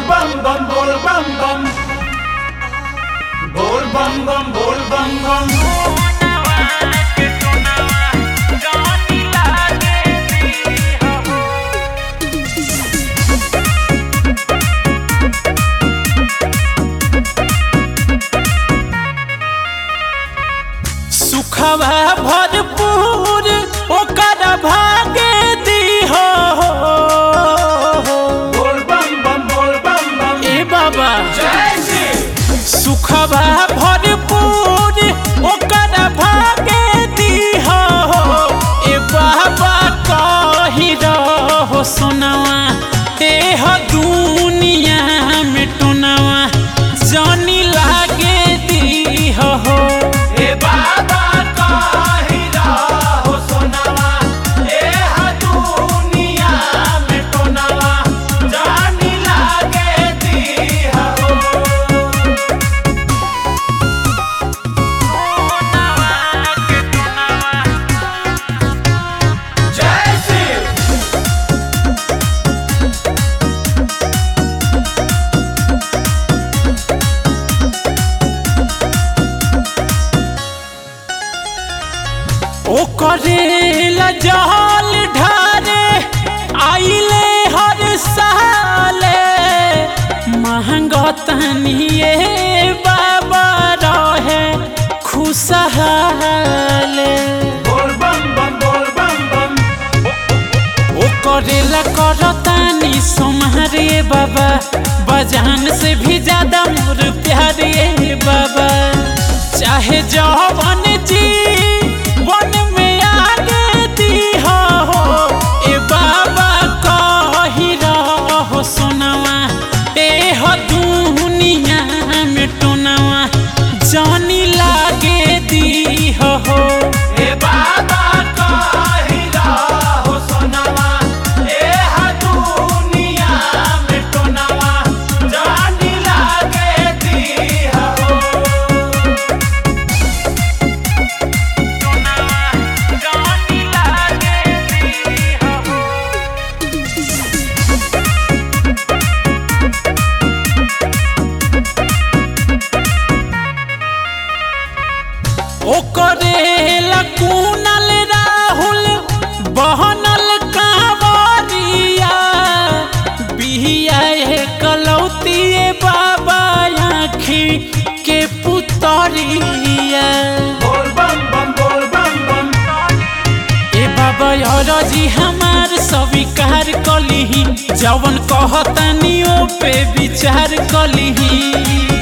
bam bam bol bam bam bol bam bam bol bam bam सुखवा भरपूर ओकर भागे दीहो bol bam bam bol bam bam ए बाबा जय श्री सुखवा भरपूर ओकर भागे दीहो ए बाबा कही रहो सोनवा एह दुनिया में टोनवा जानी लागे दीहो हे बाबा काहि राहो सोनावा ए हा दुनिया में टोनावा जानी लागे दीहा हो जय श्री ओ करेला जहल ढारे आइले हर साले महंगा तनिए बाबा रहे खुशहाले बोल बम बम बोल बम बम ओ करेला करतानी सोमारे बाबा बजान से भी ज्यादा मोर प्यारे बाबा चाहे जवन जी वन में आगे दी हो ए बाबा कही रहो सोनवा ए हो दुनिया में टोनवा जानी लागे दी हो हे बाबा काहि राहो सोनावा ए हा दुनिया में टोनावा जानी लागे दीहा हो ओकरेला कुनल राहुल बहनल कांवरिया बिहिया कलौतिए बाबा आँखी के पुतरिया बोल बम बम बोल बम बम ए बाबा जी हमार स्वीकार कलिही जवन कहतनी ओ पे विचार कलिही